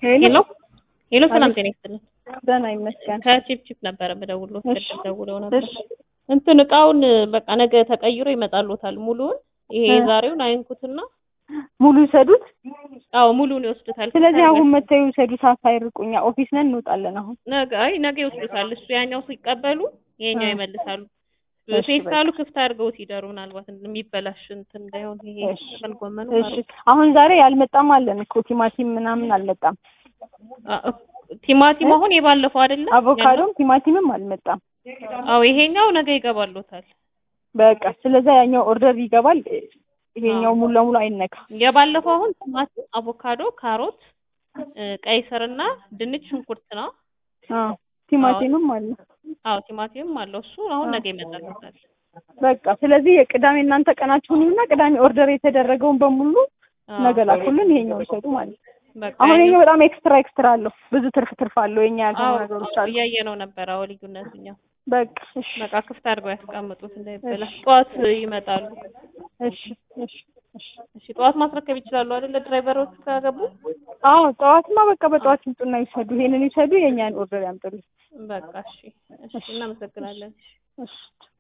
ሄሎ ሄሎ፣ ሰላም ጤና ይስጥልን። ደህና ይመስገን። ከቺፕ ነበረ የምደውልዎት፣ እሺ። ቅድም ደውለው ነበር። እሺ እንትን እቃውን በቃ ነገ ተቀይሮ ይመጣልዎታል። ሙሉውን ይሄ እ። የዛሬውን አይንኩትና፣ ሙሉ ይሰዱት። አዎ ሙሉውን ይወስዱታል። ስለዚህ አሁን መተው ይውሰዱ። ሳይርቁኛ ኦፊስ ነን እንወጣለን። አሁን ነገ አይ ነገ ይወስዱታል። እሱ ያኛው ሲቀበሉ ይሄኛው እ። ይመልሳሉ። እሺ፣ ፌስታሉ ክፍት አድርገውት ይደሩ። ምናልባት የሚበላሽ እንትን እንዳይሆን ይሄ እሺ። ጥቅል ጎመኑ እሺ አሁን ዛሬ ያልመጣም አለን እኮ ቲማቲም ምናምን አልመጣም። አ- ቲማቲም አሁን የባለፈው አይደለ? አቮካዶም ቲማቲምም አልመጣም። አዎ ይሄኛው ነገ ይገባልዎታል። በቃ ስለዛ ያኛው ኦርደር ይገባል። ይሄኛው ሙሉ ለሙሉ አይነካ። የባለፈው አሁን ቲማቲም፣ አቮካዶ፣ ካሮት፣ እ፣ ቀይ ስርና ድንች፣ ሽንኩርት ነው። አዎ ቲማቲምም አለ። አዎ ቲማቲምም አለው እሱ አሁን ነገ ይመጣልዎታል። በቃ ስለዚህ የቅዳሜ እናንተ ቀናችሁን እና ቅዳሜ ኦርደር የተደረገውን በሙሉ አዎ፣ ነገ ላኩልን። ይሄኛው ይሰጡ ማለት ነው። በቃ አሁን ያኛው- ይሄኛው በጣም ኤክስትራ ኤክስትራ አለው። ብዙ ትርፍ ትርፍ አለው። የኛ ያልሆኑ አዎ ነገሮች አሉ። እያየነው ነበር። አዎ ልዩነቱኛው በቃ እሺ በቃ ክፍት አድርገው ያስቀምጡት እንዳይበላሽ። ጠዋት ይመጣሉ። እሺ እሺ እሺ እሺ ጠዋት ማስረከብ ይችላሉ አይደለ? ድራይቨሮች ካገቡ አዎ ጠዋትማ በቃ በጠዋት ይምጡና ይውሰዱ። ይሄንን ይውሰዱ፣ የእኛን ኦርደር ያምጡልኝ። በቃ እሺ፣ እሺ እናመሰግናለን። እሺ